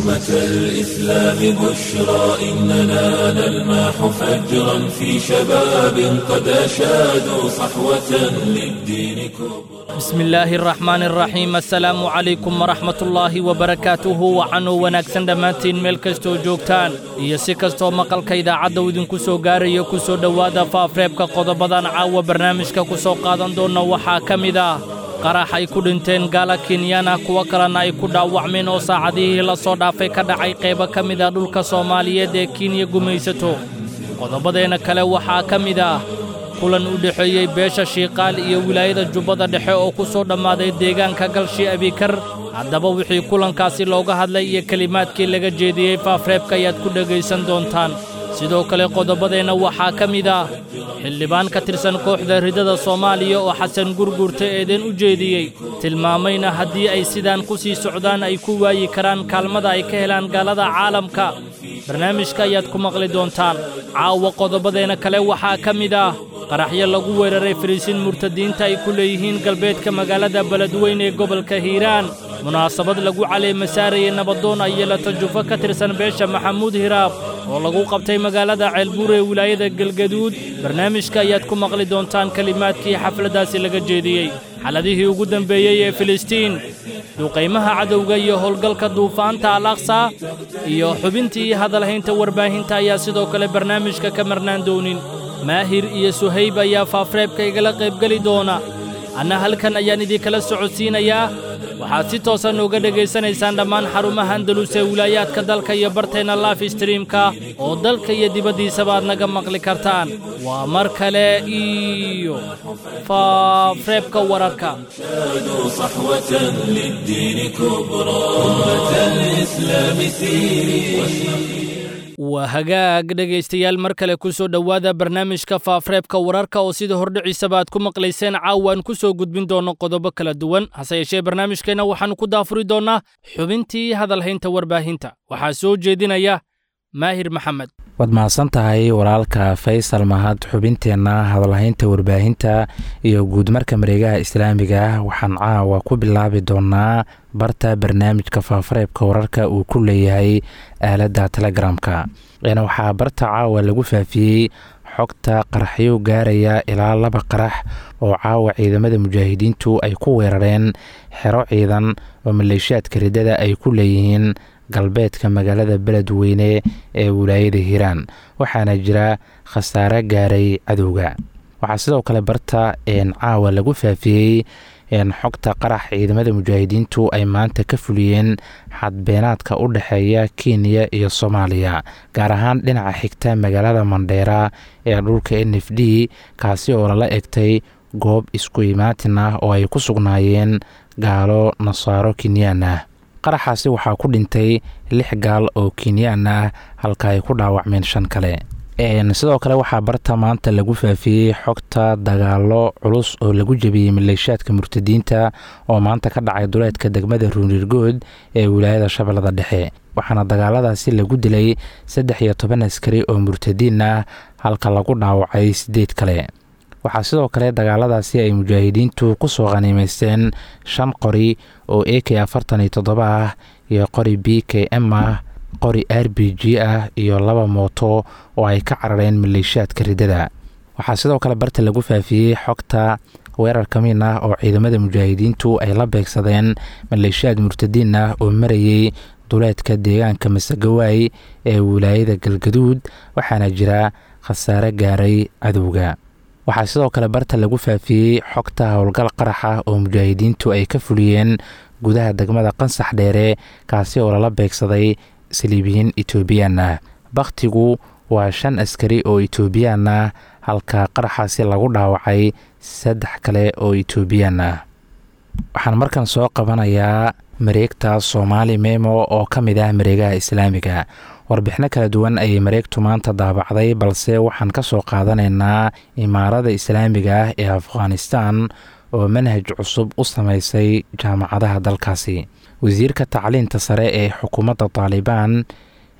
أمة الإسلام بشرى إننا نلمح فجرا في شباب قد أشادوا صحوة للدين كبرى bismi illaahi araxmaani araxiim assalaamu calaykum waraxmatullaahi wabarakaatuhu wacanuu wanaagsan dhammaantiin meel kastoo joogtaan iyo si kastoo maqalka idaacadda uu idinku soo gaarayo ku soo dhowaada faafreebka qodobadan caawa barnaamijka ku soo qaadan doonna waxaa ka mid ah qarax ay ku dhinteen gaala kenyana kuwo kalena ay ku dhaawacmeen oo saacadihii la soo dhaafay ka dhacay qaybo ka mid ah dhulka soomaaliyeed ee kenya gumaysato qodobadeenna kale waxaa ka mid ah kulan u dhexeeyey beesha shiiqaal iyo wilaayada jubbada dhexe oo ku soo dhammaaday deegaanka galshi abikar haddaba wixii kulankaasi looga hadlay iyo kelimaadkii laga jeediyey faafreebka ayaad ku dhegaysan doontaan sidoo kale qodobadeenna waxaa ka mid ah xildhibaan ka tirsan kooxda ridada soomaaliya oo xasan gurgurta eedeen u jeediyey tilmaamayna haddii ay sidaan ku sii socdaan ay ku waayi karaan kaalmada ay ka helaan gaalada caalamka barnaamijka ayaad ku maqli doontaan caawa qodobadeenna kale waxaa ka mid ah qaraxyo lagu weeraray fariisiin murtadiinta ay ku leeyihiin galbeedka magaalada beledweyn ee gobolka hiiraan munaasabad lagu caleemasaarayay nabadoon ay yeelato jufo ka tirsan beesha maxamuud hiraab oo lagu qabtay magaalada ceelbuur ee wilaayada galgaduud barnaamijka ayaad ku maqli doontaan kelimaadkii xafladdaasi laga jeediyey xaladihii ugu dembeeyey ee filistiin duqaymaha cadowga iyo howlgalka duufaanta al aqsa iyo xubintii hadalhaynta warbaahinta ayaa sidoo kale barnaamijka ka marnaan doonin maahir iyo suhayb ayaa faafreebka igala qaybgeli doona anna halkan ayaan idinkala socodsiinayaa waxaad si toosan uga dhegaysanaysaan dhammaan xarumaha andalus ee wilaayaadka dalka iyo barteenna laif streamka oo dalka iyo dibaddiisaba aad naga maqli kartaan waa mar kale iyo faafreebka wararka شادوا صحوة للدين كبرى أمة الإسلام سيري waa hagaag dhegaystayaal mar kale ku soo dhowaada barnaamijka faafreebka wararka oo sida hordhiciisaba aad ku maqlayseen caawaan ku soo gudbin doonno qodobo kala duwan hase yeeshee barnaamijkeenna waxaannu ku daafuri doonnaa xubintii hadalhaynta warbaahinta waxaa soo jeedinaya maahir maxamed waad mahadsan tahay walaalka faysal mahad xubinteenna hadalhaynta warbaahinta iyo guudmarka mareegaha islaamiga ah waxaan caawa ku bilaabi doonaa barta barnaamijka faafareebka wararka uu ku leeyahay aaladda telegramka waxaa barta caawa lagu faafiyey xogta qaraxyo gaaraya ilaa laba qarax oo caawa ciidamada mujaahidiintu ay ku weerareen xero ciidan oo maleeshiyaadka riddada ay ku leeyihiin galbeedka magaalada beledweyne ee wilaayada hiiraan waxaana jira khasaare gaaray cadowga waxaa sidoo kale barta caawa lagu faafiyey xogta qarax ciidamada mujaahidiintu ay maanta ka fuliyeen xadbeenaadka u dhexeeya kenya iyo soomaaliya gaar ahaan dhinaca xigta magaalada mandheera ee dhulka n f d kaasi oo lala egtay goob isku imaatin ah oo ay ku sugnaayeen gaalo nasaaro kenyaan ah qaraxaasi waxaa ku dhintay lix gaal oo kenyaan ah halka ay ku dhaawacmeen shan kale sidoo kale waxaa barta maanta lagu faafiyey xogta dagaalo culus oo lagu jebiyey maleeshiyaadka murtadiinta oo maanta ka dhacay duleedka degmada ruunirgood ee wilaayada shabeellada dhexe waxaana dagaaladaasi lagu dilay saddex iyo toban askari oo murtadiin ah halka lagu dhaawacay sideed kale waxaa sidoo kale dagaaladaasi ay mujaahidiintu ku soo khaniimaysteen shan qori oo a k afartan iyo toddoba ah iyo qori b k m ah qori r b g ah iyo laba mooto oo ay ka carareen maleeshiyaadka riddada waxaa sidoo kale barta lagu faafiyey xogta weerar ka miin ah oo ciidamada mujaahidiintu ay la beegsadeen maleeshiyaad murtadiin ah oo marayey duleedka deegaanka masagawaay ee wilaayada galgaduud waxaana jira khasaare gaaray cadowga waxaa sidoo kale barta lagu faafiyey xogta howlgal qaraxa oo mujaahidiintu ay ka fuliyeen gudaha degmada qansax dheere kaasi oo lala beegsaday saliibiyiin etoobiyaan ah bakhtigu waa shan askari oo etoobiyaan ah halka qaraxaasi lagu dhaawacay saddex kale oo etoobiyaan ah waxaan markan soo qabanayaa mareegta soomaali memo oo ka mid ah mareegaha islaamiga warbixino kala duwan ayay mareegtu maanta daabacday balse waxaan ka soo qaadanaynaa imaarada islaamiga ah ee afghanistan oo manhaj cusub u sameysay jaamacadaha dalkaasi wasiirka tacliinta sare ee xukuumadda taalibaan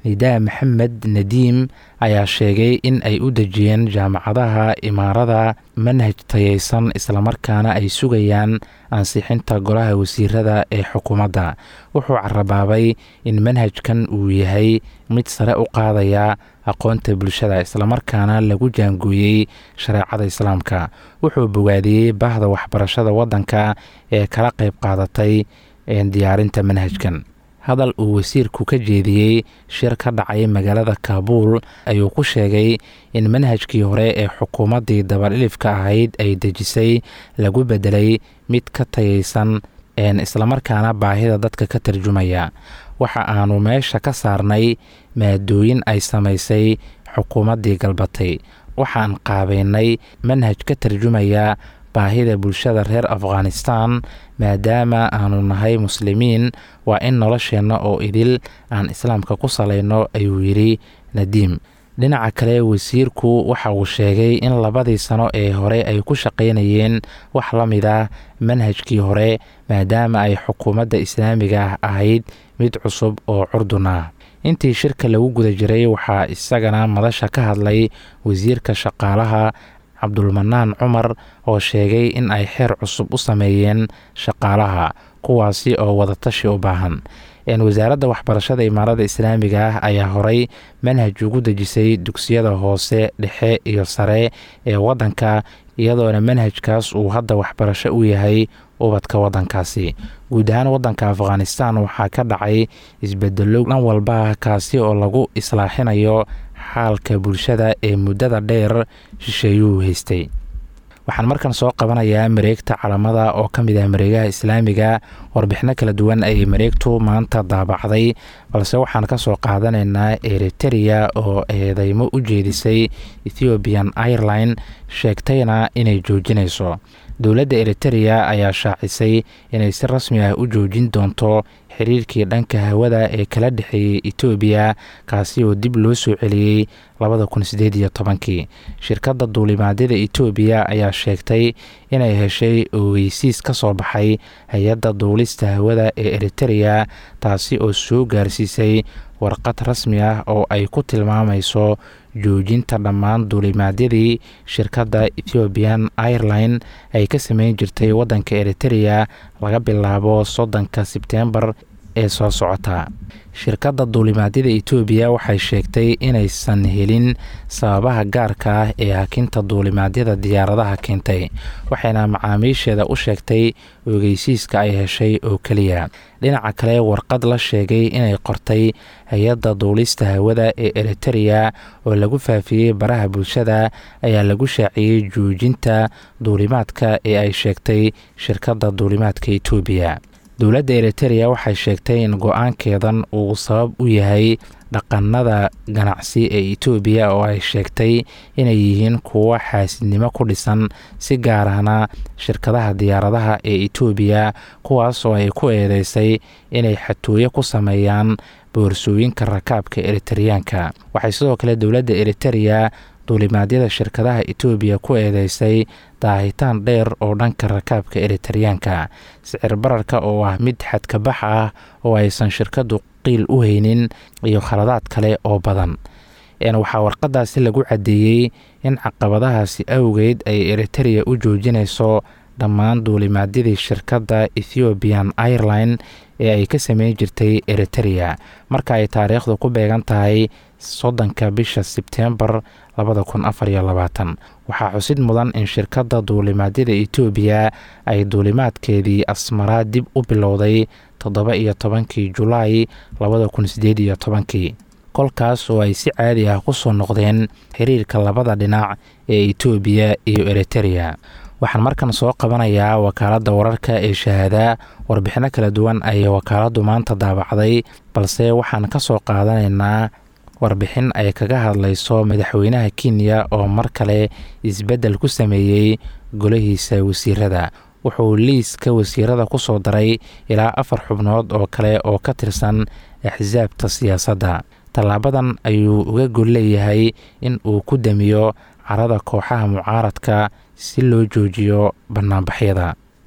nidaa maxamed nadiim ayaa sheegay in ay u dejiyeen jaamacadaha imaarada manhaj tayeysan islamarkaana ay sugayaan ansixinta golaha wasiirada ee xukuumadda wuxuu carabaabay in manhajkan uu yahay mid sare u qaadaya aqoonta bulshada islamarkaana lagu jaangooyey shareecada islaamka wuxuu bogaadiyey bahda waxbarashada waddanka ee kala qayb qaadatay diyaarinta manhajkan hadal uu wasiirku ka jeediyey shir ka dhacay magaalada kaabuul ayuu ku sheegay in manhajkii hore ee xukuumaddii dabadhilifka ahayd ay dejisay lagu bedelay mid ka tayeysan islamarkaana baahida dadka ka tarjumaya waxa aanu meesha ka saarnay maadooyin ay samaysay xukuumaddii galbatay waxaan qaabeynay manhaj ka tarjumaya baahida bulshada reer afghanistan maadaama aanu nahay muslimiin waa in nolosheenna oo idil aan islaamka ku salayno ayuu yidhi nadiim dhinaca kale wasiirku waxa uu sheegay in labadii sano ee hore ay ku shaqaynayeen wax la mid ah manhajkii hore maadaama ay xukuumadda islaamiga ahayd mid cusub oo curdun ah intii shirka lagu guda jiray waxaa isagana madasha ka hadlay wasiirka shaqaalaha cabdulmanaan cumar oo sheegay in ay xeer cusub u sameeyeen shaqaalaha kuwaasi oo wadatashi u baahan wasaaradda waxbarashada imaarada islaamiga ah ayaa horay manhaj ugu dejisay dugsiyada hoose dhexe iyo sare ee waddanka iyadoona manhajkaas uu hadda waxbarasho u yahay ubadka waddankaasi guud ahaan waddanka afghanistan waxaa ka dhacay isbedelo dhan walba kaasi oo lagu islaaxinayo xaalka bulshada ee muddada dheer shisheeyuhu haystay waxaan markan soo qabanayaa mareegta calamada oo ka mid ah mareegaha islaamiga warbixino kala duwan ayay mareegtu maanta daabacday balse waxaan ka soo qaadanaynaa eritereya oo eedeymo u jeedisay ethiopian airline sheegtayna inay joojinayso dowladda eritereya ayaa shaacisay inay si rasmi ah u joojin doonto xiriirkii dhanka hawada ee kala dhexeeyey etoobiya kaasi oo dib loo soo celiyey labada kun sideed iyo tobankii shirkadda duulimaadyada etoobiya ayaa sheegtay inay heshay ogeysiis ka soo baxay hay-adda duulista hawada ee eritereya taasi oo soo gaarsiisay warqad rasmi ah oo ay ku tilmaamayso joojinta dhammaan duulimaadyadii shirkadda ethiopian airline ay ka sameyn jirtay waddanka eritereya laga bilaabo soddonka sebteembar ee soo socota shirkadda duulimaadyada etoobiya waxay sheegtay inaysan helin sababaha gaarka ah ee hakinta duulimaadyada diyaaradaha keentay waxayna macaamiisheeda u sheegtay ogeysiiska ay heshay oo keliya dhinaca kale warqad la sheegay inay qortay hay-adda duulista hawada ee eritereya oo lagu faafiyey baraha bulshada ayaa lagu shaaciyey joojinta duulimaadka ee ay sheegtay shirkadda duulimaadka etoobiya dowladda eritereya waxay sheegtay in go-aankeedan uu sabab u yahay dhaqanada ganacsi ee etoobiya oo ay sheegtay inay yihiin kuwo xaasidnimo ku dhisan si gaar ahna shirkadaha diyaaradaha ee etoobiya kuwaas oo ay ku eedeysay inay xatooyo ku sameeyaan boorsooyinka rakaabka eritereyaanka waxay sidoo kale dowladda eritereya duulimaadyada shirkadaha etoobiya ku eedeysay daahitaan dheer oo dhanka rakaabka eritereyaanka sicir bararka oo ah mid xadkabax ah oo aysan shirkaddu qiil u haynin iyo khaladaad kale oo badan waxaa warqadaasi lagu caddeeyey in caqabadahaasi awgeed ay eritereya u joojinayso dhammaan duulimaadyadii shirkadda ethiopian airline ee ay ka sameyn jirtay eritereya marka ay taariikhdu ku beegan tahay soddonka bisha sebteembar labada kun afar iyo labaatan waxaa xusid mudan in shirkadda duulimaadyada etoobiya ay duulimaadkeedii asmaraa dib u bilowday toddoba iyo tobankii julaay labada kun sideed iyo tobankii kolkaas oo ay si caadi ah ku soo noqdeen xiriirka labada dhinac ee etoobiya iyo eritereya waxaan markan soo qabanayaa wakaaladda wararka ee shahaada warbixino kala duwan ayay wakaaladdu maanta daabacday balse waxaan ka soo qaadanaynaa warbixin ay kaga hadlayso madaxweynaha kenya oo mar kale isbeddel ku sameeyey golahiisa wasiirada wuxuu liiska wasiirada ku soo daray ilaa afar xubnood oo kale oo ka tirsan axsaabta siyaasadda tallaabadan ayuu uga gol leeyahay in uu ku damiyo carada kooxaha mucaaradka si loo joojiyo bannaanbaxyada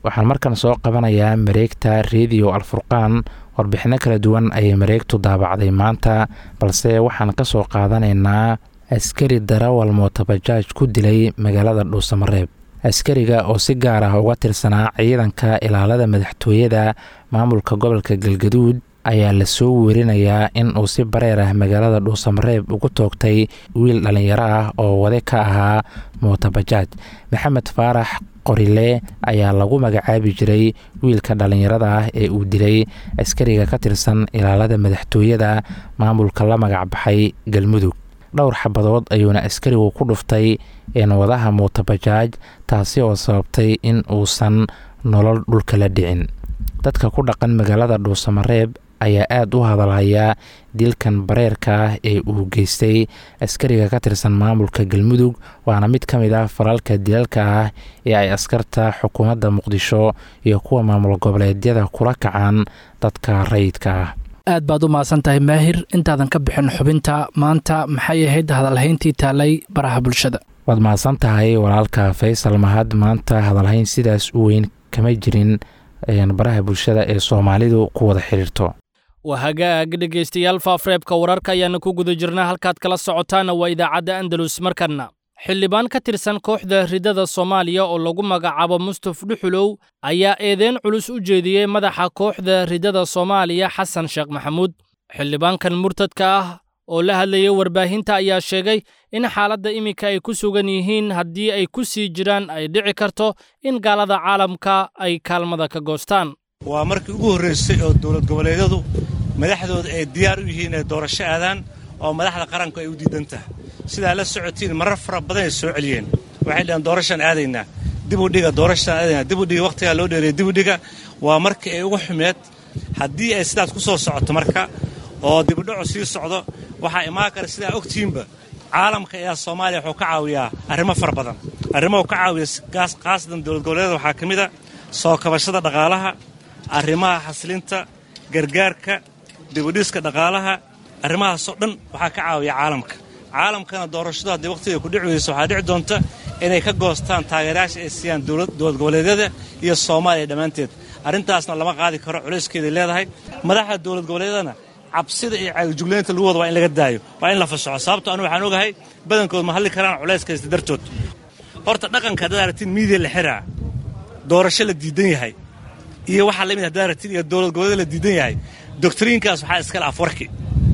waxaan markan soo qabanayaa mareegta rediyo alfurqaan warbixino kala duwan ayay mareegtu daabacday maanta balse waxaan ka soo qaadanaynaa askari darawal mootabajaaj ku dilay magaalada dhuusamareeb askariga oo si gaar ah uga tirsanaa ciidanka ilaalada madaxtooyada maamulka gobolka galgaduud ayaa lasoo werinayaa in uu si bareer ah magaalada dhuusamareeb ugu toogtay wiil dhallinyaro ah oo wade ka ahaa mootabajaaj maxamed faarax qorile ayaa lagu magacaabi jiray wiilka dhallinyarada ah ee uu dilay askariga ka tirsan ilaalada madaxtooyada maamulka la magacbaxay galmudug dhowr xabadood ayuuna askarigu ku dhuftay wadaha mootabajaaj taasi oo sababtay in uusan nolol dhulka la dhicin dadka ku dhaqan magaalada dhuusamareeb ayaa aada u hadalhayaa dilkan bareerka ah ee uu geystay askariga ka tirsan maamulka galmudug waana mid ka mid ah falalka dilalka ah ee ay askarta xukuumadda muqdisho iyo kuwa maamul goboleedyada kula kacaan dadka rayidka ah aad baad u mahadsan tahay maahir intaadan ka bixin xubinta maanta maxay ahayd hadalhayntii taalay baraha bulshada waad mahadsan tahay walaalka faysal mahad maanta hadalhayn sidaas u weyn kama jirin baraha bulshada ee soomaalidu ku wada xidhiirto waa hagaag dhegaystayaal faafreebka wararka ayaana ku guda jirnaa halkaad kala socotaana waa idaacadda andalus markanna xildhibaan ka tirsan kooxda ridada soomaaliya oo lagu magacaabo mustaf dhuxulow ayaa eedeyn culus u jeediyey madaxa kooxda ridada soomaaliya xasan sheekh maxamuud xildhibaankan murtadka ah oo la hadlayay warbaahinta ayaa sheegay in xaaladda iminka ay ku sugan yihiin haddii ay ku sii jiraan ay dhici karto in gaalada caalamka ay kaalmada ka goostaan waa markii ugu horraysay oo dowlad goboleedyadu madaxdooda ay diyaar u yihiin inay doorasho aadaan oo madaxda qaranku ay u diidan tahay sidaa la socotiin marar fara badan ay soo celiyeen waxay dhaheen doorashaan aadaynaa dibudhiga doorashaan aadaynaa dibudhiga wakhtigaa loo dheereeyay dibudhiga waa markii ay ugu xumeed haddii ay sidaas ku soo socoto marka oo dibudhacu sii socdo waxaa imaan kara sidaa ogtiinba caalamka ayaa soomaaliya wuxuu ka caawiyaa arrimo fara badan arrimo uu ka caawiya khaasatan dowlad goboleedyada waxaa ka mid a soo kabashada dhaqaalaha arrimaha xasilinta gargaarka dibudhiska dhaqaalaha arrimahaasoo dhan waxaa ka caawiya caalamka caalamkana doorashadu haddii wakhtiga ku dhici weyso waxaa dhici doonta inay ka goostaan taageerayaasha ay siiyaan dowlad goboleedyada iyo soomaaliya dhammaanteed arrintaasna lama qaadi karo culayskeeday leedahay madaxda dowlad goboleedyadana cabsida iyo caagjuglaynta lagu wada waa in laga daayo waa in la fasaxo sababto anu waxaan ogahay badankood ma hadli karaan culayskaysta dartood horta dhaqanka haddaad aragtiin miidiya la xiraa doorasho la diidan yahay iyo waxaa lamid haddaad aragtiin iyo dowlad goboleed la diidan yahay doktriinkaas waxaa iskale afwarki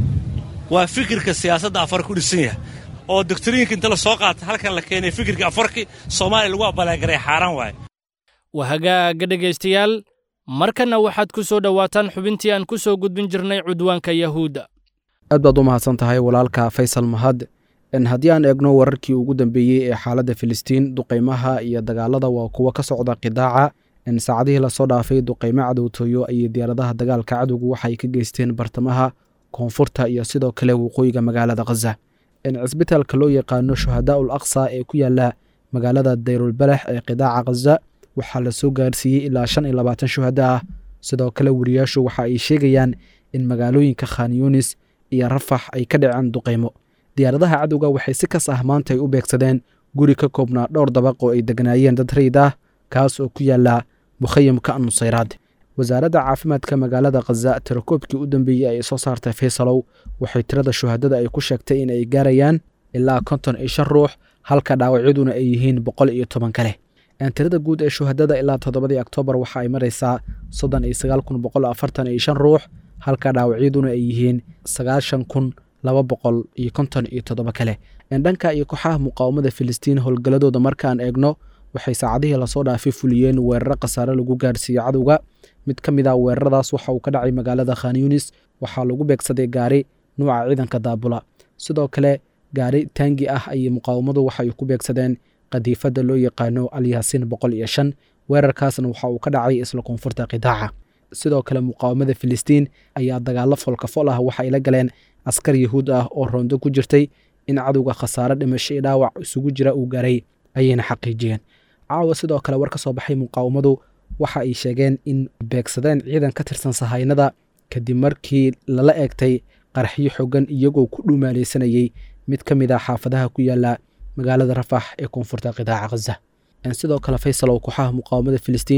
waa fikirka siyaasadda afarki u dhisan yahay oo doktriinka inta la soo qaata halkan la keenay fikirka afarki soomaaliya lagu abalaagaray xaaraan waaye waa hagaaga dhegaystayaal markanna waxaad ku soo dhowaataan xubintii aan ku soo gudbin jirnay cudwaanka yahuudda aad baad u mahadsan tahay walaalka faysal mahad haddii aan eegno wararkii ugu dambeeyey ee xaaladda filistiin duqaymaha iyo dagaalada waa kuwo ka socda qidaaca saacadihii lasoo dhaafay duqaymo cadowtooyo ayay diyaaradaha dagaalka cadowgu waxay ka geysteen bartamaha koonfurta iyo sidoo kale waqooyiga magaalada khaza cisbitaalka loo yaqaano shuhadaa'ul aqsa ee ku yaala magaalada dayrulbalax ee qidaaca khaza waxaa lasoo gaarsiiyey ilaa shan iyo labaatan shuhada ah sidoo kale wariyaashu waxa ay sheegayaan in magaalooyinka khan yunis iyo rafax ay ka dhaceen duqaymo diyaaradaha cadowga waxay si kas ah maanta ay u beegsadeen guri ka koobnaa dhowr dabaq oo ay deganaayeen dad rayid ah kaas oo ku yaala mukhayamka nusayraad wasaaradda caafimaadka magaalada khaza tirakoobkii u dambeeyey ay soo saartay faysalow waxay tirada shuhadada ay ku sheegtay in ay gaarayaan ilaa konton iyo shan ruux halka dhaawacyaduna ay yihiin boqol iyo toban kale tirada guud ee shuhadada ilaa toddobadii oktoobar waxa ay maraysaa soddon iyo sagaal kun boqol afartan iyo shan ruux halka dhaawacyaduna ay yihiin sagaashan kun laba boqol iyo konton iyo toddoba kale dhanka iyo kooxaha muqaawamada filistiin howlgalladooda markaan eegno waxay saacadihii lasoo dhaafay fuliyeen weeraro khasaare lagu gaarsiiyey cadowga mid ka mid ah weeraradaas waxa uu ka dhacay magaalada khan yunis waxaa lagu beegsaday gaari nuuca ciidanka daabula sidoo kale gaari taangi ah ayay muqaawamadu waxay ku beegsadeen qadiifadda loo yaqaano alyaasiin boqol iyo shan weerarkaasna waxa uu ka dhacay isla koonfurta qidaaca sidoo kale muqaawamada filistiin ayaa dagaalo folkafol ah waxay la galeen askar yahuud ah oo roondo ku jirtay in cadowga khasaare dhimasho iyo dhaawac isugu jira uu gaaray ayayna xaqiijiyeen caawa sidoo kale war ka soo baxay muqaawamadu waxa ay sheegeen in beegsadeen ciidan ka tirsan sahaynada kadib markii lala eegtay qaraxyo xogan iyagoo ku dhumaalaysanayey mid ka mid ah xaafadaha ku yaala magaalada rafax ee koonfurta qidaaca khaza sidoo kale faysalow kooxaha muqaawamada filistiin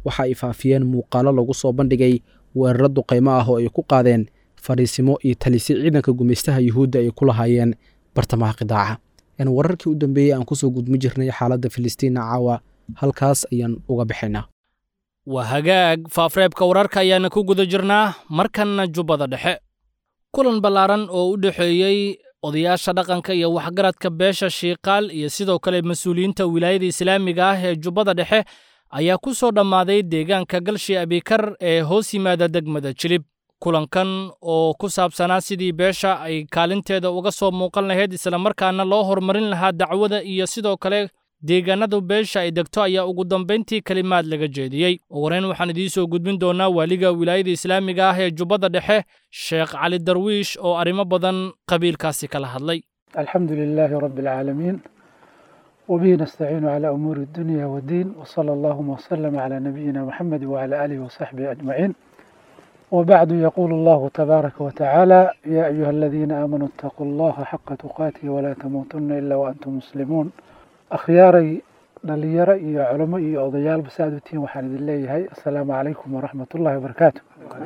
waxa ay faafiyeen muuqaalo lagu soo bandhigay weeraro duqaymo ah oo ay ku qaadeen fadhiisimo iyo talisyo ciidanka gumaystaha yuhuudda ay ku lahaayeen bartamaha qidaaca wararkii u dambeeyey aan kusoo gudmi jirnay xaaladda filistiinna caawa halkaas ayaan uga bixaynaa waa hagaag faafreebka wararka ayaana ku guda jirnaa markanna jubbada dhexe kulan ballaaran oo u dhexeeyey odayaasha dhaqanka iyo waxgaradka beesha shiiqaal iyo sidoo kale mas-uuliyiinta wilaayada islaamiga ah ee jubbada dhexe ayaa ku soo dhammaaday deegaanka galshi abikar ee hoos yimaada degmada jilib kulankan oo ku saabsanaa sidii beesha ay kaalinteeda uga soo muuqan lahayd islamarkaana loo horumarin lahaa dacwada iyo sidoo kale deegaanadu beesha ay degto ayaa ugu dambayntii kelimaad laga jeediyey wareyn waxaan idiin soo gudbin doonaa waaliga wilaayada islaamiga ah ee jubbada dhexe sheekh cali darwiish oo arrimo badan qabiilkaasi kala hadlay alxamdu lilaahi rabbi alcaalamiin wabihi nastaciinu calaa umuuri addunya waddiin wasala allahuma wasalama calaa nabiyina moxamed wacala aalihi wasaxbihi ajmaciin وبعد يقول الله تبارك وتعالى يا أيها الذين آمنوا اتقوا الله حق تقاته ولا تموتن إلا وأنتم مسلمون أخياري dhalinyaro iyo culamo iyo odayaal basaad utiin waxaan idin leeyahay assalaamu calaykum waraxmat ullahi wabarakaatu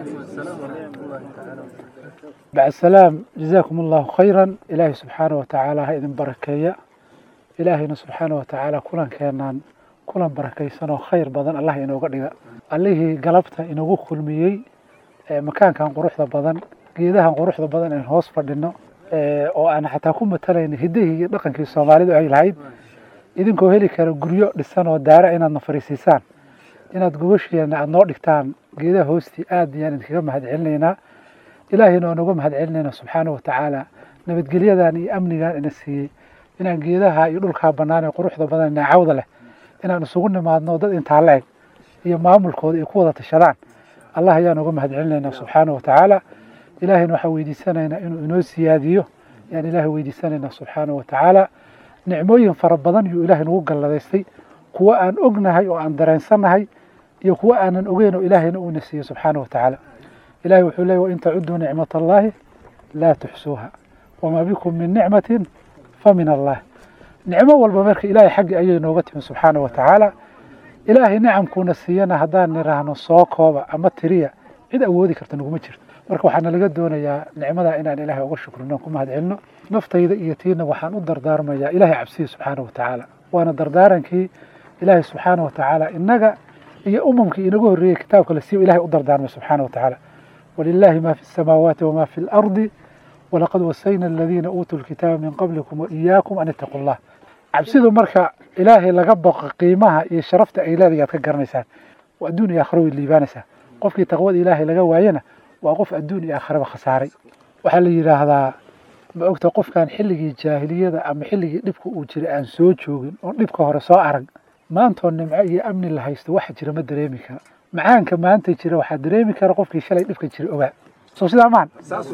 bacd salaam jazaakum allahu khayran ilaahay subxaana wa tacaala ha idin barakeeya ilaahayna subxaana wa tacaala kulankeenaan kulan barakaysan oo khayr badan allah inooga dhiga allihii galabta inagu kulmiyey makaankan quruxda badan geedahan quruxda badan aan hoos fadhino oo aan xataa ku matalayna hiddihii iyo dhaqankii soomaalidu ay lahayd idinkoo heli kara guryo dhisan oo daara inaadna fariisiisaan inaad gogosheena aada noo dhigtaan geedaha hoostii aad ayaan idinkaga mahad celinaynaa ilaahayna oon uga mahad celinayna subxaana wa tacaala nabadgelyadan iyo amnigan ina siiyey inaan geedaha iyo dhulkaa bannaan ee quruxda badan naacawda leh inaan isugu nimaadno dad intaa la eg iyo maamulkooda ay ku wada tashadaan allah ayaan uga mahad celinaynaa subxaana wa tacaala ilaahayna waxaan weydiisanaynaa inuu inoo siyaadiyo ayaan ilaahay weydiisanaynaa subxaana wa tacaala nicmooyin fara badan yuu ilaahay nagu galladaystay kuwo aan ognahay oo aan dareensannahay iyo kuwo aanan ogeyn oo ilaahayna uuna siiyo subxaana wa tacaala ilahay wuxuu leeyay wain tacuduu nicmat allaahi laa tuxsuuha wamaa bikum min nicmatin fa min allah nicmo walba marka ilaahay xaggi ayay nooga timi subxaana wa tacaala ilaahay nicamkuuna siiyana haddaan niraahno soo kooba ama tiriya cid awoodi karta naguma jirto marka waxaana laga doonayaa nicmadaa inaan ilaahay uga shukrino ku mahad celino naftayda iyo tiina waxaan u dardaarmayaa ilaahay cabsiya subxaana wa tacaala waana dardaarankii ilaahay subxaana wa tacaala innaga iyo umamkii inagu horreeyey kitaabka la siiyo ilahay u dardaarmay subxaana wa tacaala walilaahi ma fi الsamaawaati wama fi اlardi walaqad wasayna aladiina uutuu lkitaaba min qablikum waiyaakum an itaquu llah cabsidu marka ilaahay laga boqo qiimaha iyo sharafta ay leedahay aad ka garanaysaan waa adduun iyo aakhiro way liibaanaysaa qofkii taqwada ilaahay laga waayana waa qof adduun iyo aakhiraba khasaaray waxaa la yidhaahdaa ma ogta qofkan xilligii jaahiliyada ama xilligii dhibka uu jiray aan soo joogin oon dhibka hore soo arag maantoo nimco iyo amni la haysto waxa jira ma dareemi kara macaanka maanta jira waxaa dareemi kara qofkii shalay dhibka jira ogaa soo sidaa maan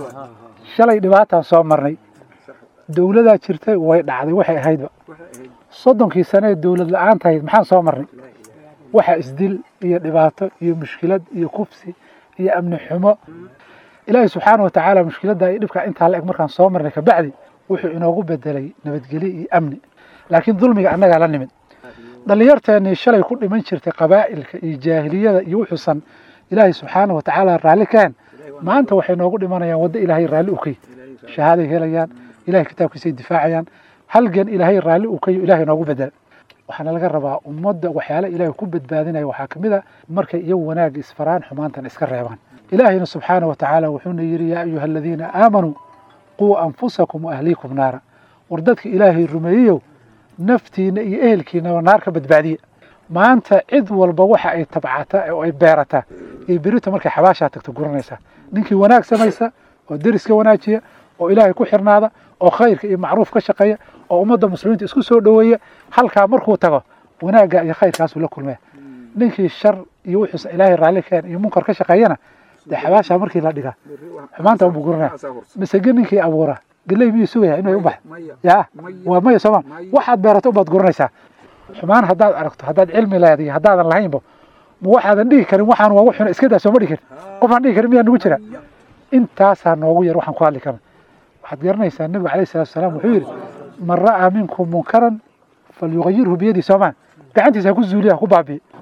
shalay dhibaataan soo marnay dowladaa jirtay way dhacday waxay ahaydba soddonkii sane ee dowlad la-aan tahayd maxaan soo marnay waxa isdil iyo dhibaato iyo mushkilad iyo kufsi iyo amni xumo ilaahay subxaana wa tacaala mushkiladda iyo dhibkaa intaa la eg markaan soo marnay kabacdi wuxuu inoogu bedelay nabadgelyo iyo amni laakiin dulmiga annagaa la nimid dhallinyarteennii shalay ku dhiman jirtay qabaa'ilka iyo jaahiliyada iyo wuxuusan ilaahay subxaana wa tacaala raalli kahen maanta waxay noogu dhimanayaan waddo ilaahay raalli ukay shahaaday helayaan ilahay kitaabkiisay difaacayaan halgan ilaahay raalli ukayo ilahay noogu bedela waxaana laga rabaa ummadda waxyaala ilaahay ku badbaadinaya waxaa ka mid a markay iyagu wanaagga isfaraan xumaantan iska reebaan ilaahayna subxaana wa tacaala wuxuuna yidhi yaa ayuha aladiina aamanuu quu anfusakum wa ahliikum naara war dadka ilaahay rumeeyeyow naftiina iyo ehelkiinaba naar ka badbaadiya maanta cid walba waxa ay tabcata oo ay beerataa iyo berito markay xabaashaa tagto guranaysaa ninkii wanaag samaysa oo deriska wanaajiya oo ilaahay ku xirnaada oo khayrka iyo macruuf ka shaqeeya oo ummadda muslimiinta isku soo dhoweeya halkaa markuu tago wanaagga iyo khayrkaasuu la kulmaya ninkii shar iyo wuxuusan ilaahay raalli keen iyo munkar ka shaqeeyana dee xabaashaa markii la dhigaa xumaanta unbuu guranaya misege ninkii abuura geley miyuu sugaya inay u bax ya waa maya sooma waxaad beerato unbaad guranaysaa xumaan haddaad aragto haddaad cilmi leedahay haddaadan lahaynba ma waxaadan dhihi karin waxaan waa wuxuna iska daa sooma dhihi karin qofaan dhihi karin miyaa nagu jira intaasaa noogu yar waxaan ku hadli karna waxaad garanaysaa nebigu alayh salatu wasalaam wuxuu yidhi man ra'aa minkum munkaran falyugayirhu biyadii soomaan gacantiisa ha ku zuuliya ha ku baabiye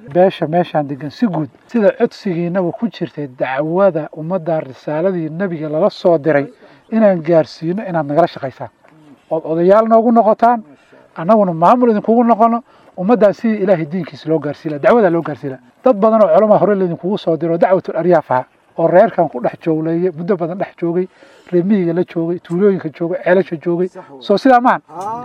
beesha meeshaan degan si guud sida codsigiinaba ku jirtay dacwada ummadda risaaladii nebiga lala soo diray inaan gaarsiino inaad nagala shaqaysaan ood odayaal noogu noqotaan annaguna maamul idinkugu noqono ummaddaa sidii ilaahay diinkiisa loo gaarsiila dacwadaa loo gaarsiila dad badan oo culamaa hore laydinkugu soo diro dacwatul aryaaf aha oo reerkan ku dhex joogleeye muddo badan dhex joogay reemihiga la joogay tuulooyinka joogay ceelasha joogay soo sidaa maan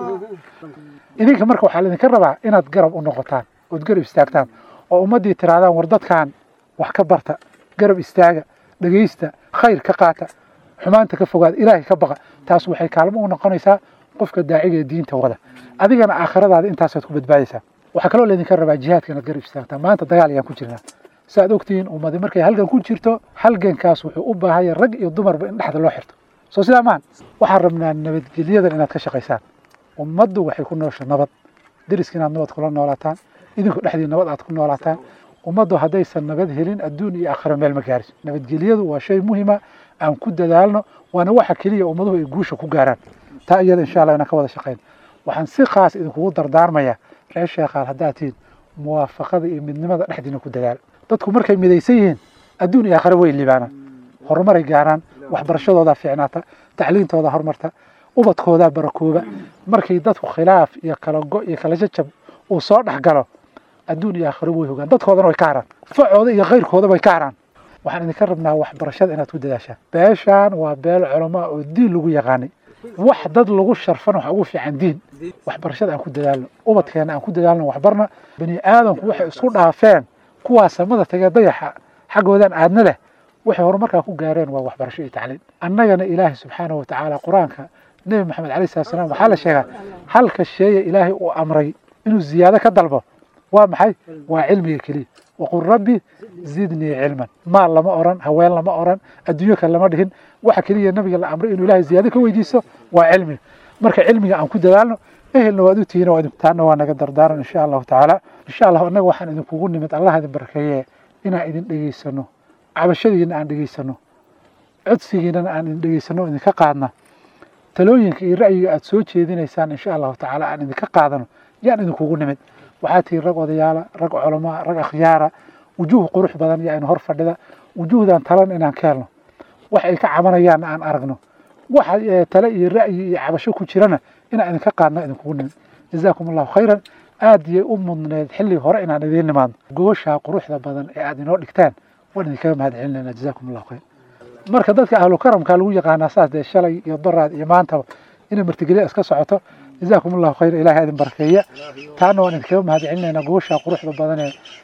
idinka marka waxaa laydinka rabaa inaad garab u noqotaan ood garab istaagtaan oo ummaddii tirahdaan war dadkan wax ka barta garab istaaga dhegaysta khayr ka qaata xumaanta ka fogaada ilaahay ka baqa taas waxay kaalmo u noqonaysaa qofka daaciga ee diinta wada adigana aakhiradaada intaasaad ku badbaadaysaa waxaa kaloo laydinka rabaa jihaadka inaad garab istaagtaan maanta dagaal ayaan ku jirnaa saaad ogtihiin ummadi markay halgan ku jirto halgankaas wuxuu u baahanya rag iyo dumarba in dhexda loo xirto soo sidaa maan waxaan rabnaa nabadgelyadan inaad ka shaqaysaan ummaddu waxay ku noosha nabad deriska inaad nabad kula noolaataan idinku dhexdii nabad aad ku noolaataan ummaddu haddaysan nabad helin adduun iyo aakhiro meel ma gaariso nabadgelyadu waa shay muhima aan ku dadaalno waana waxa keliya ummaduhu ay guusha ku gaaraan taa iyada insha allah inaan ka wada shaqayn waxaan si khaas idinkugu dardaarmayaa reer sheekhaal haddaad tihiin muwaafaqada iyo midnimada dhexdiina ku dadaal dadku markay midaysan yihiin adduun iyo aakhiro way libaanaan horumaray gaaraan waxbarashadoodaa fiicnaata tacliintooda horumarta ubadkoodaa barakooba markay dadku khilaaf iyo kala go iyo kala jajab uu soo dhex galo adduun iyo aakhiro way hogaan dadkoodana way ka haraan facooda iyo khayrkooda way ka haraan waxaan idinka rabnaa waxbarashada inaad ku dadaashaan beeshaan waa beel culamaa oo diin lagu yaqaanay wax dad lagu sharfana waxa ugu fiican diin waxbarashada aan ku dadaalno ubadkeena aan ku dadaalno waxbarna bani aadamku waxay isku dhaafeen kuwaa samada tagee dayaxa xaggoodan aadna leh waxay horumarkaa ku gaareen waa waxbarasho iyo tacliin annagana ilaahay subxaanahu watacaala qur-aanka nebi maxamed alayh salatu salaam waxaa la sheegaa halka sheeya ilaahay uu amray inuu ziyaado ka dalbo waa maxay waa cilmiga keliya waqul rabbi zidnii cilman maal lama oran haween lama oran adduunyo kale lama dhihin waxa keliya nabiga la amray inuu ilaahay ziyaado ka weydiiso waa cilmiga marka cilmiga aan ku dadaalno ehelna waad u tihiin taana waa naga dardaaran insha allahu tacaala insha allah annaga waxaan idinkugu nimid allah idin barakeeye inaan idin dhegeysano cabashadiina aan dhegeysano codsigiinana aan idin dhegeysano idinka qaadna talooyinka iyo ra'yiga aad soo jeedinaysaan insha allahu tacaala aan idinka qaadano yaan idinkugu nimid waxaa tihiin rag odayaala rag culamaa rag akhyaara wujuuh qurux badan yaa in hor fadhida wujuuhdan talan inaan ka helno wax ay ka cabanayaan aan aragno waxa tale iyo ra'yi iyo cabasho ku jirana inaan idinka qaadno idinkugu nimid jazaakum allahu khayran aad yay u mudneed xilli hore inaan idiin nimaadno gobashaa quruxda badan ee aad inoo dhigtaan waan idinkaga mahad celinayna jazaakum allahu khayr marka dadka ahlu karamka lagu yaqaanaa saas dee shalay iyo daraad iyo maantaba inay martigelya iska socoto jazaakum allahu khayr ilahay idin barakeeya taana waan idinkaga mahad celinaynaa gobashaa quruxda badan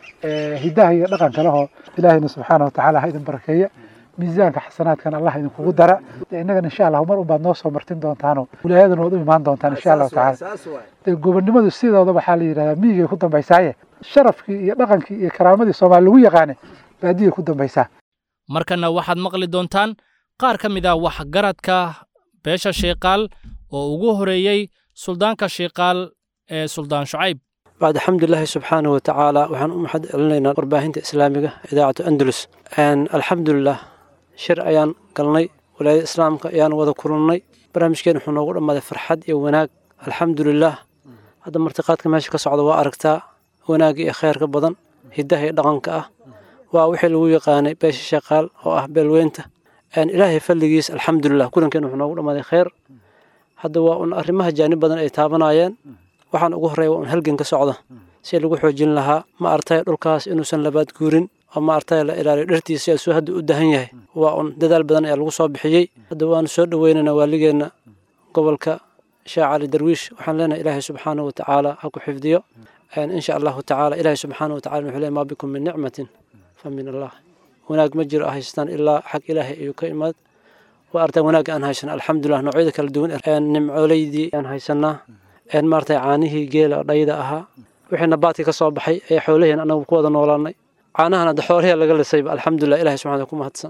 ee hidaha iyo dhaqanka lehoo ilaahayna subxaana watacaala ha idin barakeeya miisaanka xasanaadkan allah idinkugu dara innagana insha allah mar unbaad noo soo martin doontaano wilaayadana waad u imaan doontaan insha allahu tacaala dee gobonnimadu sidooda waxaa la yidhahdaa miyigay ku dambaysaaye sharafkii iyo dhaqankii iyo karaamadii soomaali lagu yaqaane baadiyay ku dambaysaa markana waxaad maqli doontaan qaar ka mid ah waxgaradka beesha shiiqaal oo ugu horeeyey suldaanka shiiqaal ee suldaan shucayb bacd alxamdulilaahi subxaana wa tacaala waxaan u maxad celinaynaa warbaahinta islaamiga idaacatu andalus alxamdulilah shir ayaan galnay walaayada islaamka ayaan wada kulannay barnaamijkeen wuxuu noogu dhammaaday farxad iyo wanaag alxamdulilah hadda martiqaadka meesha ka socda waa aragtaa wanaagga iyo kheyrka badan hiddaha iyo dhaqanka ah waa wixii lagu yaqaanay beesha shaqaal oo ah beelweynta ilaahay falligiis alxamdulilah kulankeen wuxuu noogu dhammaaday kheyr hadda waa un arrimaha jaanib badan ay taabanayeen waxaan ugu horreeya waa un halgan ka socda si lagu xoojin lahaa ma artay dhulkaas inuusan labaad guurin oo ma artay la ilaaliyo dhartiisa asuu hadda u dahan yahay waa un dadaal badan ayaa lagu soo bixiyey hadda waanu soo dhoweynaynaa waaligeenna gobolka sheekh cali darwiish waxaan leenahay ilaahay subxaanahu watacaala ha ku xifdiyo insha allahu tacaala ilaahay subxaanahu watacala wuxuu leeyahy maa bikum min nicmatin fa min allah wanaag ma jiro haystaan ilaa xag ilaahay ayuu ka imaad waa artaan wanaagga aan haysana alxamdulilah noocyada kala duwan nimcooleydii aan haysanaa maartay caanihii geela dhayda ahaa wixii nabaadkii ka soo baxay ee xoolaheen anagu ku wada noolaanay caanahan hadda xoolahee laga lisayba alxamdulilah ilahay subxana ku mahadsan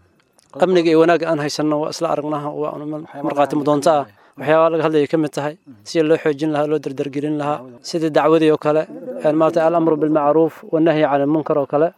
amniga iyo wanaagga aan haysanno waa isla aragnaha waa markhaati mudoonto ah waxyaabaa laga hadlaya ka mid tahay sida loo xoojin lahaa loo dardargelin lahaa sida dacwadii oo kale maartay alamru bilmacruuf wanahyi cani lmunkar oo kale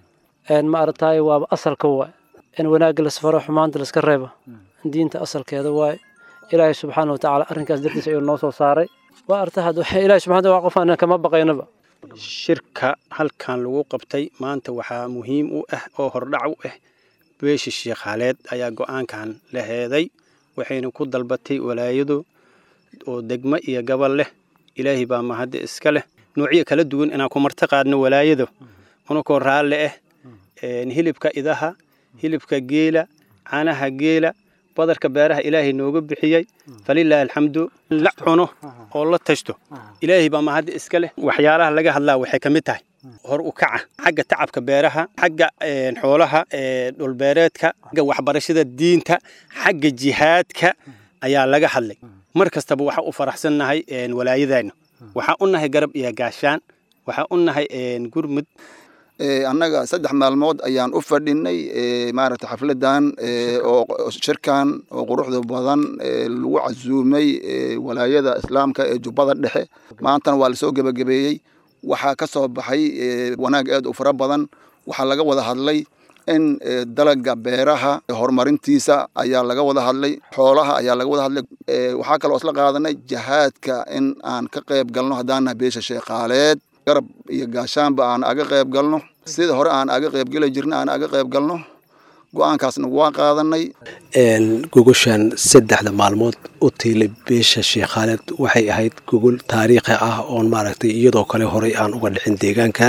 ma aragtaay waaba asalka waay in wanaagga lasfaro xumaanta laska reebo diinta asalkeeda waay ilaahay subxaana watacaala arrinkaas dartiisa ayuu noo soo saaray waa arta had ilahay subxana waa qof aan kama baqaynaba shirka halkan lagu qabtay maanta waxaa muhiim u ah oo hordhac u ah beesha sheekhaaleed ayaa go-aankan la heeday waxayna ku dalbatay walaayadu oo degmo iyo gobol leh ilaahay baa mahadda iska leh noocyo kala duwan inaan ku marti qaadno walaayadu unakoo raalle ah hilibka idaha hilibka geela caanaha geela badarka beeraha ilaahay nooga bixiyey falilaahi alxamdu la cuno oo la tashto ilaahay baa mahadda iska leh waxyaalaha laga hadlaa waxay ka mid tahay hor u kaca xagga tacabka beeraha xagga xoolaha dhulbeereedka xagga waxbarashada diinta xagga jihaadka ayaa laga hadlay mar kastaba waxaa u faraxsannahay walaayadeenna waxaa u nahay garab iyo gaashaan waxaa u nahay gurmud annaga saddex maalmood ayaan u fadhinay maaragta xafladan oo shirkan oo quruxda badan lagu casuumay walaayada islaamka ee jubbada dhexe maantana waa lasoo gebagabeeyey waxaa ka soo baxay wanaag aad u fara badan waxaa laga wada hadlay in dalaga beeraha horumarintiisa ayaa laga wada hadlay xoolaha ayaa laga wada hadlay waxaa kaloo isla qaadanay jahaadka in aan ka qayb galno haddaanaha beesha sheekhaaleed garab iyo gaashaanba aan aga qayb galno sida hore aan aga qayb geli jirna aan aga qayb galno go-aankaasna waa qaadanay gogoshan saddexda maalmood u tiilay beesha sheekhaaleed waxay ahayd gogol taariikhi ah oon maaragtay iyadoo kale horey aan uga dhicin deegaankan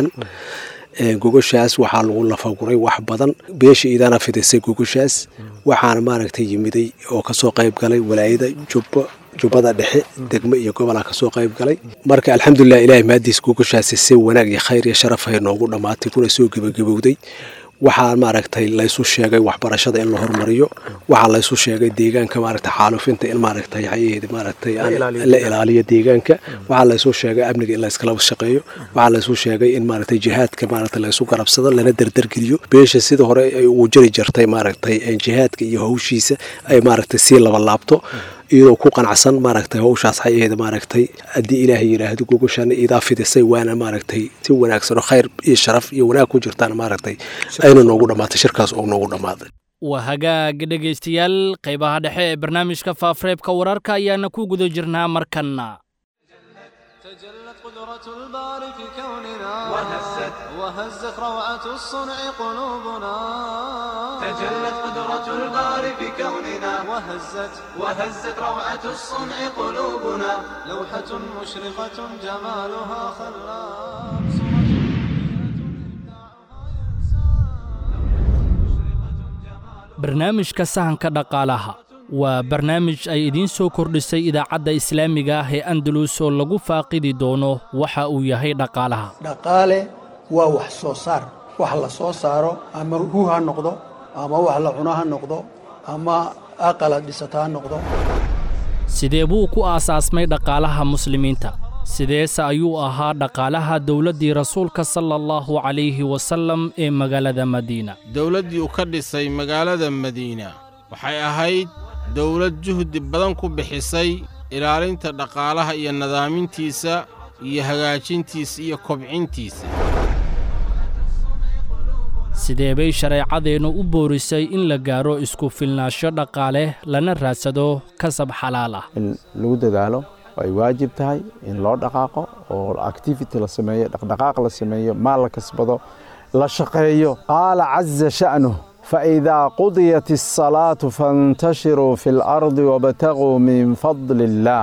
gogoshaas waxaa lagu lafaguray wax badan beesha idaana fidisay gogoshaas waxaana maaragtay yimiday oo kasoo qayb galay walaayada jubbo jubbada dhexe degmo iyo gobolaa kasoo qayb galay marka alxamdulilah ilahay maadiis gogoshaasi si wanaag iyo khayr iyo sharafay noogu dhammaatay kuna soo gebagabowday waxaa maaragtay laysu sheegay waxbarashada in la hormariyo waxaa laysu sheegay deegaanka maaragtay xaalufinta in maaragtay hayaheedi maaragtay la ilaaliyo deegaanka waxaa laysu sheegay amniga in layskala shaqeeyo waxaa laysu sheegay in maaragtay jihaadka maaragtay laysu garabsado lana derdergeliyo beesha sida hore ay ugu jiri jirtay maaragtay jihaadka iyo hawshiisa ay maaragtay sii laba laabto iyadoo ku qanacsan maaragtay hawshaas hayaheeda maaragtay haddii ilaahay yidhaahdo gogoshaana idaa fidisay waana maaragtay si wanaagsan oo khayr iyo sharaf iyo wanaag ku jirtaan maaragtay ayna noogu dhammaatay shirkaas oo noogu dhammaaday waa hagaag dhegaystayaal qaybaha dhexe ee barnaamijka faafareebka wararka ayaana ku guda jirnaa markanna تجلت قدرة الباري في كوننا وهزت وهزت روعة الصنع قلوبنا تجلت قدرة الباري في كوننا وهزت وهزت روعة الصنع قلوبنا لوحة مشرقة جمالها خلاب barnaamijka sahanka dhaqaalaha waa barnaamij ay idiin soo kordhisay idaacadda islaamiga ah ee andalus oo lagu faaqidi doono waxa uu yahay dhaqaalaha dhaqaale waa wax soo saar wax la soo saaro ama hu ha noqdo ama wax la cuno ha noqdo ama aqala dhisata ha noqdo sidee buu ku aasaasmay dhaqaalaha muslimiinta sideese ayuu ahaa dhaqaalaha dowladdii rasuulka sala allahu calayhi wasallam ee magaalada madiina dowladdii uu ka dhisay magaalada madiina waxay ahayd dowlad juhdi badan ku bixisay ilaalinta dhaqaalaha iyo nadaamintiisa iyo hagaajintiisa iyo kobcintiisa sidee bay shareecadeennu u boorisay in la gaaro isku filnaansho dhaqaale lana raadsado kasab xalaal ah in lagu dadaalo oo ay waajib tahay in loo dhaqaaqo oo activity la sameeyo dhaqdhaqaaq la sameeyo maal la kasbado la shaqeeyo qaala caza sha'nuh فإذا قضيت الصلاة فانتشروا في الأرض وابتغوا من فضل الله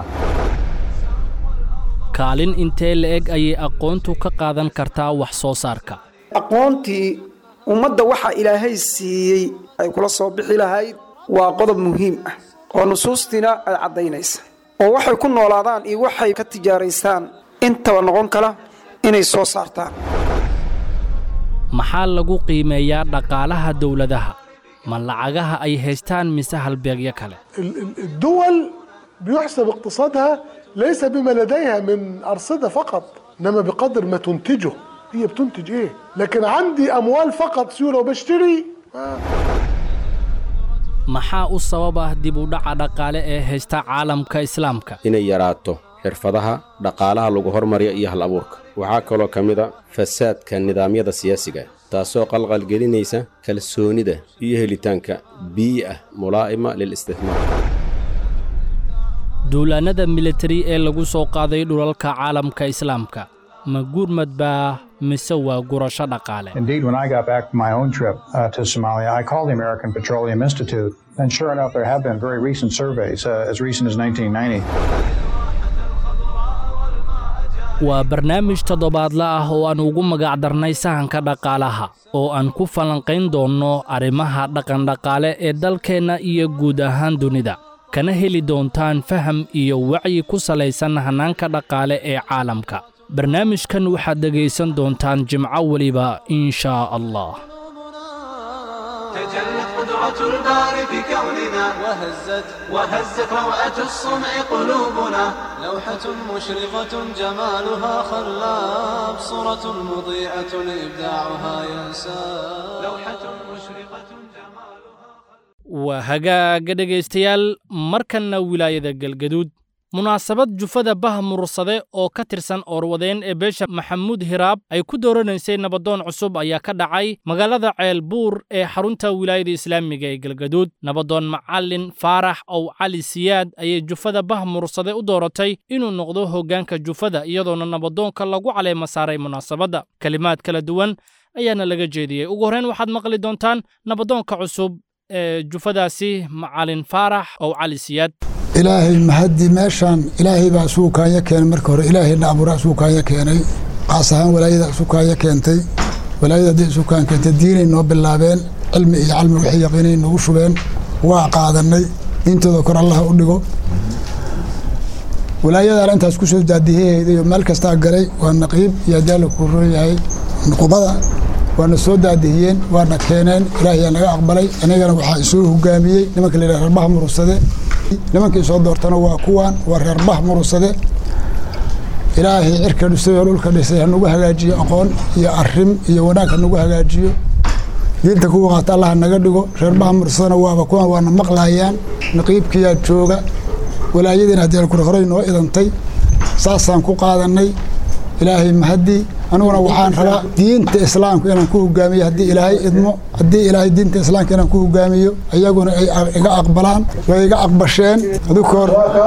kaalin intee la-eg ayay aqoontu ka qaadan kartaa wax soo saarka aqoontii ummadda waxa ilaahay siiyey ay kula soo bixi lahayd waa qodob muhiim ah oo nusuustiina ay caddaynaysa oo waxay ku noolaadaan iyo waxay ka tijaaraystaan intaba noqon kala inay soo saartaan maxaa lagu qiimeeyaa dhaqaalaha dowladaha ma lacagaha ay haystaan mise halbeegyo kale الدول بيحسب اقتصادها ليس بما لديها من أرصدة فقط إنما بقدر ما تنتجه هي بتنتج إيه لكن عندي أموال فقط سيولة وبشتري maxaa u sabab ah dib u dhaca dhaqaale ee haysta caalamka islaamka inay yaraato xirfadaha dhaqaalaha lagu hormariyo iyo hal abuurka waxaa kaloo ka mid a fasaadka nidaamyada siyaasiga taasoo qalqalgelinaysa kalsoonida iyo helitaanka biyi ah mulaa'ima lil isticmaar duulaannada militari ee lagu soo qaaday dhulalka caalamka islaamka ma gurmad baa mise waa gurasho dhaqaale Indeed, when I got back from my own trip uh, to Somalia, I called the American Petroleum Institute, and sure enough, there have been very recent surveys, uh, as recent as 1990. waa barnaamij toddobaadle ah oo aan ugu magacdarnay sahanka dhaqaalaha oo aan ku falanqayn doonno arrimaha dhaqandhaqaale ee dalkeenna iyo guud ahaan dunida kana heli doontaan faham iyo wacyi ku salaysan hannaanka dhaqaale ee caalamka barnaamijkan waxaad dhegaysan doontaan jimco weliba in shaa allah تجلت قدرة الباري في كوننا وهزت وهزت روعة الصنع قلوبنا لوحة مشرقة جمالها خلاب صورة مضيئة إبداعها ينساب لوحة مشرقة waa hagaaga dhegaystayaal markanna wilaayada galgaduud munaasabad jufada bah murursade oo ka tirsan oorwadeen ee beesha maxamuud hiraab ay ku dooranaysay nabadoon cusub ayaa ka dhacay magaalada ceelbuur ee xarunta wilaayada islaamiga ee galgaduud nabadoon macalin faarax ow cali siyaad ayay jufada bah murursade u dooratay inuu noqdo hoggaanka jufada iyadoona nabadoonka lagu caleema saaray munaasabadda kelimaad kala duwan ayaana laga jeediyey ugu horrayn waxaad maqli doontaan nabadoonka cusub ee jufadaasi macalin faarax ow cali siyaad ilaahay mahaddi meeshaan ilaahay baa isugu kaanya keenay marka hore ilaahayna abuuraa isugu kaanya keenay qaas ahaan walaayada isu kaanya keentay walaayada haddii isu kaan keentay diinay noo bilaabeen cilmi iyo calmi wixii yaqiinay nagu shubeen waa qaadanay diintooda kor allaha u dhigo walaayadaana intaas ku soo daadihiyahayda iyo meel kastaa galay waa naqiib iyo adaala kuu rooyahay nuqubada waana soo daadihiyeen waana keeneen ilaahayaa naga aqbalay anigana waxaa isoo hogaamiyey nimanka la yidhaha reerbaha murugsade nimankii soo doortana waa kuwaan waa reerbah murugsade ilaahay cirka dhisay oo dhulka dhisay hanagu hagaajiyo aqoon iyo arim iyo wanaag hanagu hagaajiyo diinta kuwa qaata allaha naga dhigo reerbaha murugsadana waaba kuwan waana maqlayaan naqiibkiyaa jooga walaayadiina haddii kure horey noo idantay saasaan ku qaadanay ilaahay mahadii aniguna waxaan rabaa diinta islaamka inaan ku hogaamiyo haddii ilaahay idmo haddii ilaahay diinta islaamka inaan ku hogaamiyo ayaguna ay iga aqbalaan way iga aqbasheen adukoor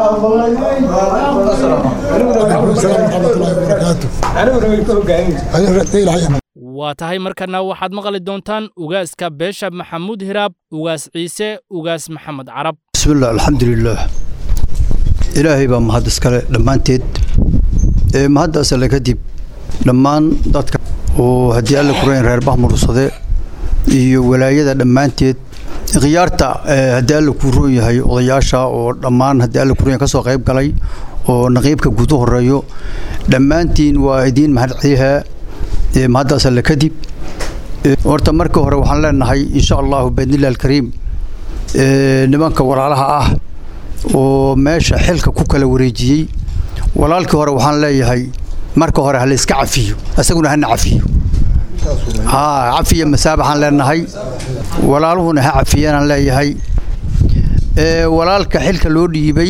waa tahay markana waxaad maqli doontaan ugaaska beesha maxamuud hiraab ugaas ciise ugaas maxamed carab bismillaah alxamdulilaah ilaahay baa mahad iskale dhammaanteed ee mahaddaas alle kadib dhammaan dadka oo haddii alle kurayn reer bah murugsade iyo walaayada dhammaanteed khiyaarta haddii alle kuu roon yahay odayaasha oo dhammaan haddii alle kurayn ka soo qayb galay oo naqiibka guud u horeeyo dhammaantiin waa idiin mahad celihaa mahaddaas alle kadib horta marka hore waxaan leenahay insha allahu biidnillahi alkariim nimanka walaalaha ah oo meesha xilka ku kala wareejiyey walaalkii hore waxaan leeyahay marka hore ha layska cafiyo isaguna hana cafiyo cafiya masaabaxaan leenahay walaaluhuna ha cafiyanaan leeyahay walaalka xilka loo dhiibay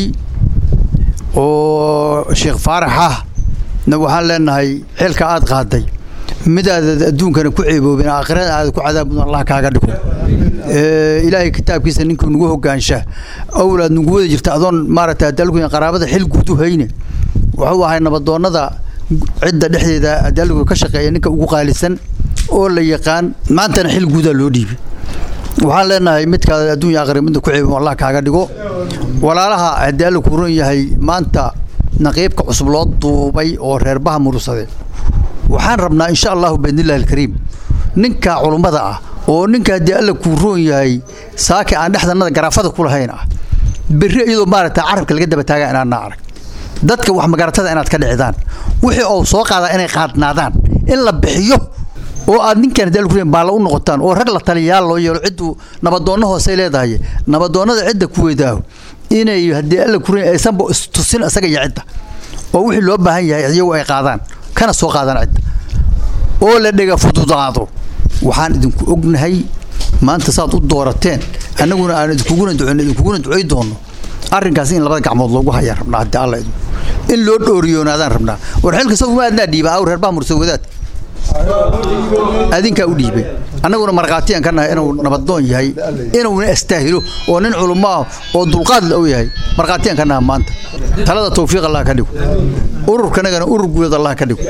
oo sheekh faarax ah na waxaan leenahay xilka aad qaaday midaadad adduunkana ku ceeboobin aakhirada aada ku cadaabudun allah kaaga dhigo ilaahay kitaabkiisa ninkuu nagu hogaansha awlaad nagu wada jirta adoon maaragtay adaalku qaraabada xil guud u hayne wuxuu ahay nabadoonnada cidda dhexdeeda adaalku ka shaqeeya ninka ugu qaalisan oo la yaqaan maantana xil guudaa loo dhiibay waxaan leenahay midkaada adduunya aakhira midda ku ceebin allah kaaga dhigo walaalaha haddii alla kuu ron yahay maanta naqiibka cusub loo duubay oo reerbaha murugsade waxaan rabnaa insha allahu biidnillahi alkariim ninka culummada ah oo ninka haddii alla kuu roon yahay saaki aan dhexdanada garaafada ku lahayn ah berri iyadoo maaragta carabka laga daba taaga inaadna arag dadka wax magaratada inaad ka dhicdaan wixii oo soo qaadaa inay qaadnaadaan in la bixiyo oo aad ninkan haddii alla kuu roon baalla u noqotaan oo rag la taliyayaal loo yeelo cidduu nabadoonno hoosey leedahay nabadoonnada cidda ku weydaaho inay haddii alla kuu roon aysanba istusin isaga iyo cidda oo wixii loo baahan yahay iyagu ay qaadaan kana soo qaadaan cidda oo la dhega fududaado waxaan idinku ognahay maanta saad u doorateen annaguna aan idinkuguna duceyno idinkuguna ducey doonno arrinkaas in labada gacmood loogu hayaan rabnaa haddii alla idmo in loo dhooriyoonaadaan rabnaa war xilka sawma adnaa dhiiba aw reer baa mursa wadaad adinkaa u dhiibay annaguna markhaatiyaan ka nahay inuu nabadoon yahay inuuna astaahilo oo nin culummo ah oo dulqaad la og yahay markhaatiyaan ka nahay maanta talada tawfiiq allah ka dhigo ururkanagana urur guuleed allah ka dhigo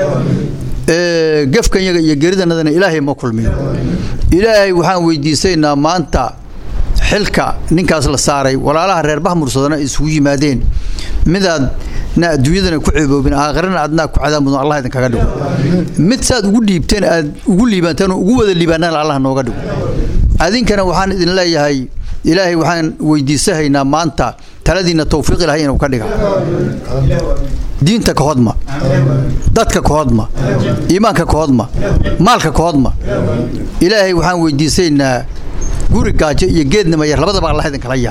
gefkanyaga iyo geridanadana ilaahay ma kulmiyo ilaahay waxaan weydiisaynaa maanta xilka ninkaas la saaray walaalaha reer bahmursadana isugu yimaadeen midaad na adduunyadana ku ceeboobin aakhirana aadnaa ku cadaab mudan allah idinkaga dhigo mid saad ugu dhiibteen aad ugu liibanteen oo ugu wada liibaanana allah nooga dhigo adinkana waxaan idin leeyahay ilaahay waxaan weydiisahaynaa maanta taladiinna tawfiiq ilahay inuu ka dhiga diinta ka hodma dadka ka hodma iimaanka ka hodma maalka ka hodma ilaahay waxaan weydiisaynaa guri gaajo iyo geednima yar labadaba allah idinkala yaab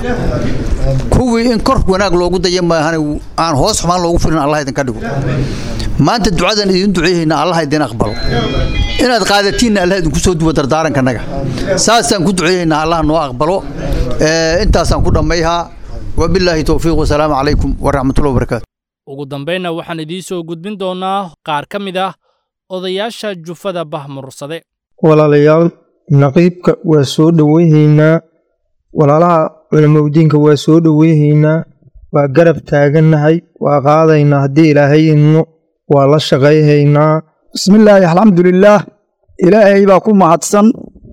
kuwii in kor wanaag loogu daya maahan aan hoos xumaan loogu firin allah idinka dhigo maanta ducadan idin duceeyeyna allah idin aqbalo inaad qaadatiinna allah idinku soo duwa dardaarankanaga saasaan ku duceeyeynaa allah noo aqbalo intaasaan ku dhammayhaa wabilaahi towfiiq wasalaamu calaykum waraxmatullahi wabarakaatu ugu dambaynna waxaan idiin soo gudbin doonnaa qaar ka mid ah odayaasha jufada bahmursade walaalayaal naqiibka waa soo dhoweyhaynaa walaalaha culamowdiinka waa soo dhoweyhaynaa waa garab taagannahay waa qaadaynaa haddii ilaahay idno waa la shaqayhaynaa bismillaahi alxamdulilaah ilaahay baa ku mahadsan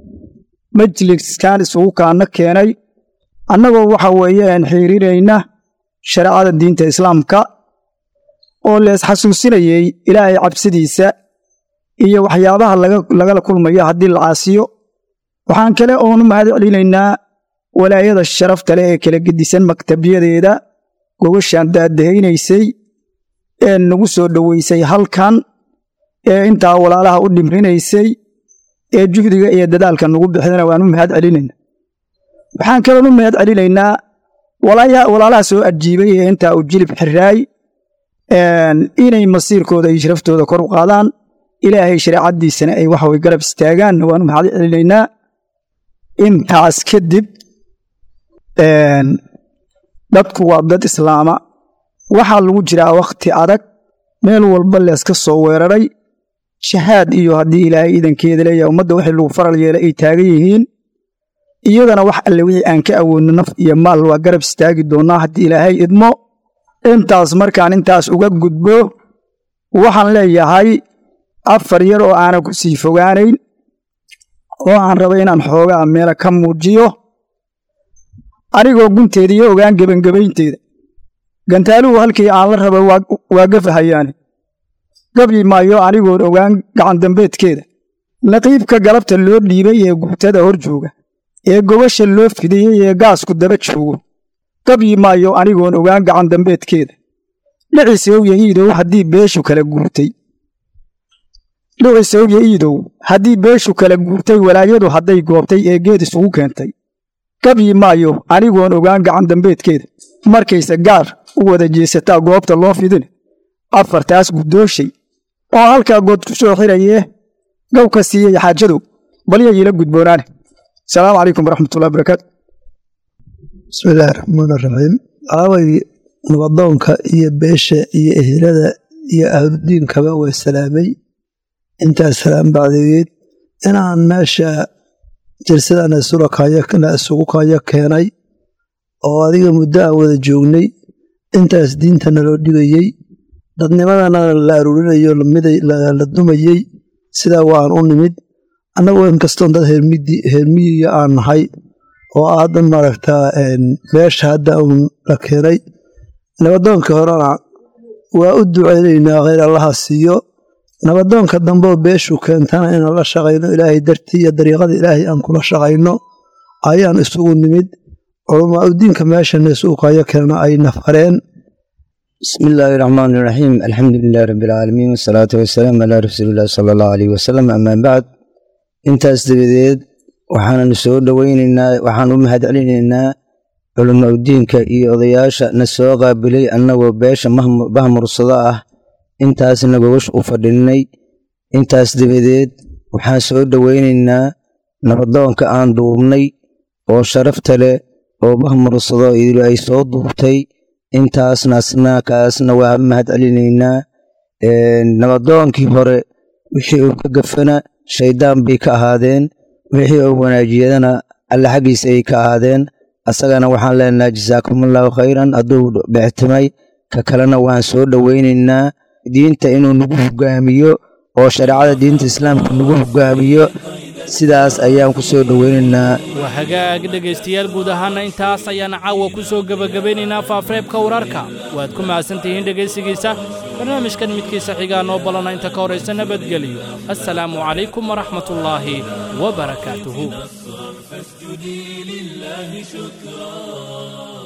majliskan isugu kaana keenay annagoo waxa weeyaan xiiriirayna shareecada diinta islaamka oo lees xasuusinayey ilaahay cabsidiisa iyo waxyaabaha lagala kulmayo haddii la caasiyo waxaan kale oonu mahad celinaynaa walaayada sharafta leh ee kala gedisan maktabyadeeda gogashaan daadahaynaysay ee nagu soo dhoweysay halkan ee intaa walaalaha u dhimrinaysay ee juhdiga iyo dadaalka nagu bixidana waanu mahad celinaynaa waxaan kaloonu mahad celinaynaa walaalaha soo ajiibay ee intaa u jilib xiraay inay masiirkooda iyo sharaftooda kor u qaadaan ilaahay shareecadiisana ay waxaway garab istaagaanna waanu mahad celinaynaa intaas kadib dadku waa dad islaama waxaa lagu jiraa wakhti adag meel walba leeska soo weeraray shahaad iyo haddii ilaahay iidankeeda leeyahay ummadda wixii lagu faral yeelay ay taagan yihiin iyadana wax alle wixii aan ka awoodno naf iyo maal waa garab istaagi doonnaa haddii ilaahay idmo intaas markaan intaas uga gudbo waxaan leeyahay afar yar oo aanan ku sii fogaanayn oo aan raba inaan xoogaa meela ka muujiyo anigoo gunteeda iyo ogaan gebangebaynteeda gantaaluhu halkii aan la raba waa gafahayaane gabyi maayo anigoon ogaan gacandambeedkeeda naqiibka galabta loo dhiibay ee guutada hor jooga ee gobasha loo fidiyey ee gaasku daba joogo gabyi maayo anigoon ogaan gacandambeedkeeda dhicisowya iidow haddii beeshu kala guurtay dhicisowya iidow haddii beeshu kala guurtay walaayadu hadday goobtay ee geed isugu keentay gabyi maayo anigoon ogaan gacandambeedkeeda markayse gaar u wada jeesataa goobta loo fidin afartaas guddooshay oo halkaa good ku soo xirayee gow ka siiyey xaajadow balyayiila gudboonaane asalaamu calaykum waraxmatullahi barakaatu bismillaahi raxmaani raxiim aaway nabadoonka iyo beesha iyo ehelada iyo ahludiinkaba waa salaamay intaas salaam bacdigeed inaan meesha jalsadana isugu kaayo keenay oo adiga muddo aan wada joognay intaas diintana loo dhigayey dadnimadana la aruurinayo la dumayey sidaa waan u nimid annagoo inkastoon dad heermiyiga aan nahay oo hadda maaragtaa meesha hadda uun la keenay nabadoonkii horena waa u ducaynaynaa kheyr allaha siiyo nabadoonka dambeo beeshu keentana inaan la shaqayno ilaahay dartii iyo dariiqada ilaahay aan kula shaqayno ayaan isugu nimid culamaa udiinka meeshana isugu kaayo keenna ay nafareen بسم الله الرحمن الرحيم الحمد لله رب العالمين والصلاة والسلام على رسول الله صلى الله عليه وسلم أما بعد intaas dabadeed waxaananu soo dhoweynaynaa waxaan u mahad celinaynaa culamo udiinka iyo odayaasha na soo qaabilay annagoo beesha bahmursado ah intaasna gogash u fadhinnay intaas dabadeed waxaan soo dhoweynaynaa nabadoonka aan duubnay oo sharafta leh oo bahmursado idilu ay soo duubtay intaasnasna kaasna waa mahad celinaynaa nabadoonkii hore wixii uu ka gafana shayddaan bay ka ahaadeen wixii oo wanaajiyadana alle xaggiisa ay ka aadeen asagana waxaan leenahay jasaakumullahu khayran hadduu bixtimay ka kalena waan soo dhowaynaynaa diinta inuu nagu hogaamiyo oo shareecada diinta islaamka nagu hogaamiyo sidaas ayaan ku soo dhowaynaynaa waa hagaag dhegaystayaal guud ahaana intaas ayaan caawa ku soo gebagabaynaynaa faafareebka wararka waad ku mahadsantihiin dhegaysigiisa barnaamijkan midkiisa xigaa noo ballana inta ka horaysa nabadgeliyo assalaamu calaykum waraxmatullaahi wabarakaatuhu فاسجدي لله شكرا